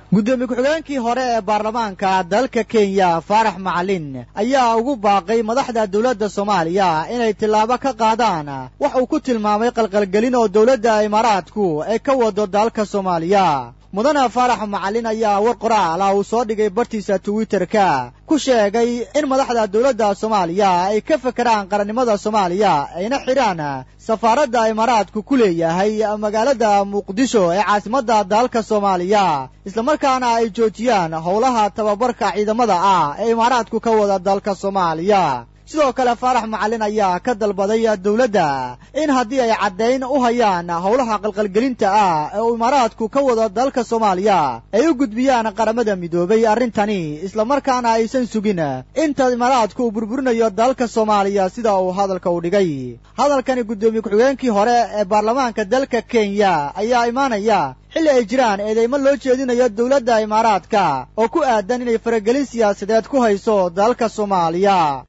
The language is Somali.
guddoomiye ku-xigeenkii hore ee baarlamaanka dalka kenya faarax macalin ayaa ugu baaqay madaxda dowladda soomaaliya inay tillaabo ka qaadaan wax uu ku tilmaamay qalqalgelin oo dowladda imaaraadku ay ka wado dalka soomaaliya mudane faarax macalin ayaa war qoraal ah uu soo dhigay bartiisa twitterka ku sheegay in madaxda dowladda soomaaliya ay ka fekeraan qarannimada soomaaliya ayna xidhaan safaaradda imaaraadku ku leeyahay magaalada muqdisho ee caasimadda dalka soomaaliya islamarkaana ay joojiyaan howlaha tababarka ciidamada ah ee imaaraadku ka wada dalka soomaaliya sidoo kale faarax macalin ayaa ka dalbaday dowladda in haddii ay caddayn u hayaan howlaha qalqalgelinta ah ee uu imaaraadku ka wado dalka soomaaliya ay u gudbiyaan qaramada midoobay arrintani islamarkaana aysan sugin inta imaaraadku uu burburinayo dalka soomaaliya sida uu hadalka u dhigay hadalkani guddoomiye ku-xigeenkii hore ee baarlamaanka dalka kenya ayaa imaanaya xilli ay jiraan eedeymo loo jeedinayo dowladda imaaraadka oo ku aadan inay faragelin siyaasadeed ku hayso dalka soomaaliya